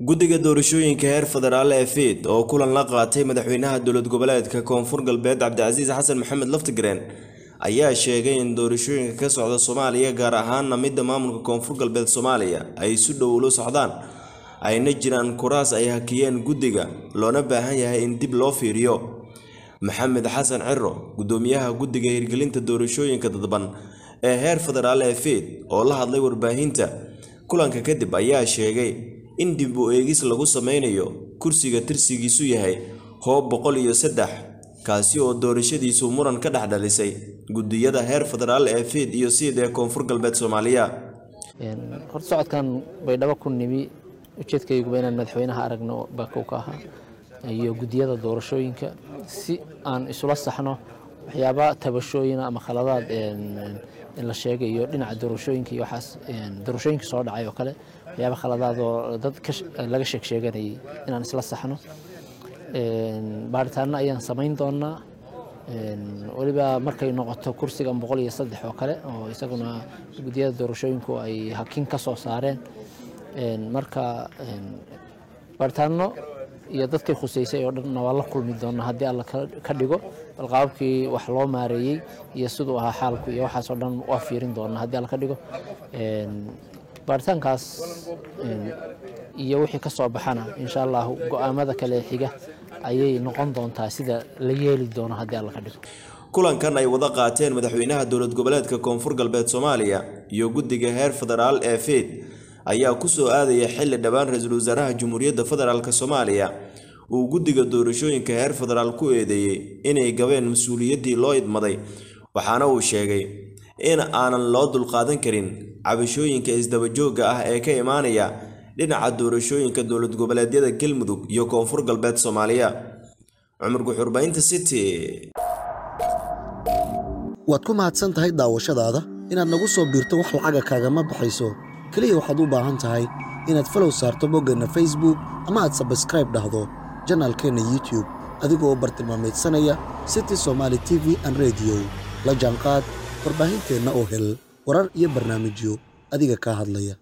guddiga doorashooyinka heer federaal ee fiid oo kulan la qaatay madaxweynaha dowlad goboleedka koonfur galbeed cabdicasiis xasan maxamed laftigreen ayaa sheegay in doorashooyinka ka socda soomaaliya gaar ahaana midda maamulka koonfur galbeed soomaaliya ay si dhow ula socdaan ayna jiraan kuraas ay hakiyeen guddiga loona baahan yahay in dib loo fiiriyo maxamed xasan ciro gudoomiyaha guddiga hirgelinta doorashooyinka dadban ee heer federaal ee fiid oo la hadlay warbaahinta kulanka kadib ayaa sheegay in dib u eegis lagu sameynayo kursiga tirsigiisu yahay hoob boqol iyo saddex kaasi oo doorashadiisu muran ka dhex dhalisay guddiyada heer federaal ee fiid iyo siid ee koonfur galbeed soomaaliya horta socodkan baydhabo ku nimi ujeedkayguba inaan madaxweynaha aragno bakow ka ahaa iyo guddiyada doorashooyinka si aan isula saxno waxyaaba tabashooyina ama khaladaad in la sheegayo dhinaca doorashooyinka iyo waxaas doorashooyinka soo dhacay oo kale waxyaaba khaladaad oo dad laga sheeg sheeganayay inaan isla saxno baaritaano ayaan samayn doonaa weliba markay noqoto kursigan boqol iyo saddex oo kale oo isaguna guddiyada doorashooyinku ay hakin ka soo saareen marka baaritaano iyo dadkay khuseysay oo dhanna waa la kulmi doonaa haddii alla ka dhigo bal qaababkii wax loo maareeyey iyo siduu ahaa xaalku iyo waxaasoo dhan waa fiirin doonaa haddii alla ka dhigo baaritaankaas iyo wixii ka soo baxana insha allahu go-aamada kale xiga ayay noqon doontaa sida la yeeli doono haddii alla ka dhigo kulankan ay wada qaateen madaxweynaha dowlad goboleedka koonfur galbeed soomaaliya iyo guddiga heer federaal ee fiid ayaa kusoo aadaya xilli dhowaan ra-iisul wasaaraha jamhuuriyadda federaalk soomaaliya uu guddiga doorashooyinka heer federaal ku eedeeyey inay gabeen mas-uuliyaddii loo idmaday waxaana uu sheegay in aanan loo dulqaadan karin cabashooyinka isdabajoogga ah ee ka imaanaya dhinaca doorashooyinka dowlad goboleedyada galmudug iyo koonfur galbeed soomaaliya cumar guxurbaynta city waad ku mahadsan tahay daawashadaada inaad nagu soo biirto wax lacaga kaagama baxayso keliya waxaad u baahan tahay inaad falow saarto boggeenna facebook ama aad sabskraib dhahdo janaalkeenna youtube adigoo bartilmaamaydsanaya city somaali t v an rediyo la jaanqaad warbaahinteenna oo hel warar iyo barnaamijyo adiga kaa hadlaya